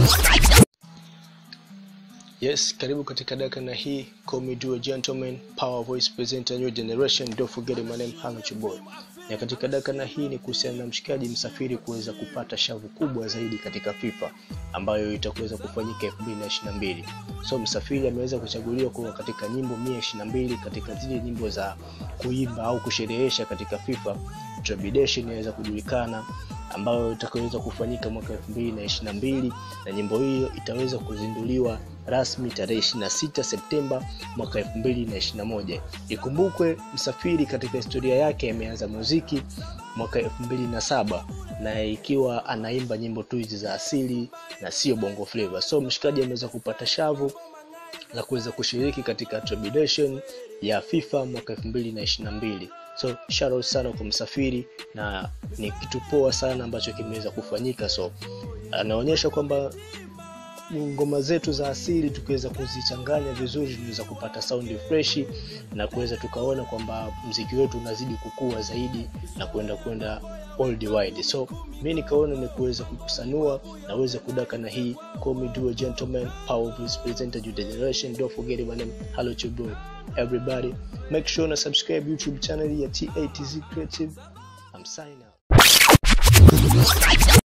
Yes, karibu katika daka na hii Call Me Do a Gentleman Power Voice Presenter New Generation Don't forget my name Hanga Chuboy. Na katika daka na hii ni kuhusiana na mshikaji msafiri kuweza kupata shavu kubwa zaidi katika FIFA ambayo itakuweza kufanyika 2022. So msafiri ameweza kuchaguliwa kuwa katika nyimbo 122 katika zile nyimbo za kuimba au kusherehesha katika FIFA. Tribulation inaweza kujulikana ambayo itakaweza kufanyika mwaka 2022 na nyimbo hiyo itaweza kuzinduliwa rasmi tarehe 26 Septemba mwaka 2021. Ikumbukwe Msafiri katika historia yake ameanza muziki mwaka 2007 na ikiwa anaimba nyimbo tu hizi za asili na sio bongo flavor. So mshikaji ameweza kupata shavu za kuweza kushiriki katika Tribulation ya FIFA mwaka 2022. So shout out sana kwa Msafiri na ni kitu poa sana ambacho kimeweza kufanyika. So anaonyesha kwamba ngoma zetu za asili tukiweza kuzichanganya vizuri tunaweza kupata saundi freshi na kuweza tukaona kwamba mziki wetu unazidi kukua zaidi na kwenda kwenda worldwide. So mi nikaona ni kuweza kukusanua na uweze kudaka na hii Call Me Do a Gentleman Power Voice Presenter New Generation. Don't forget my name Hello Chuboy. Everybody make sure na subscribe YouTube channel ya TATZ Creative. I'm signing out.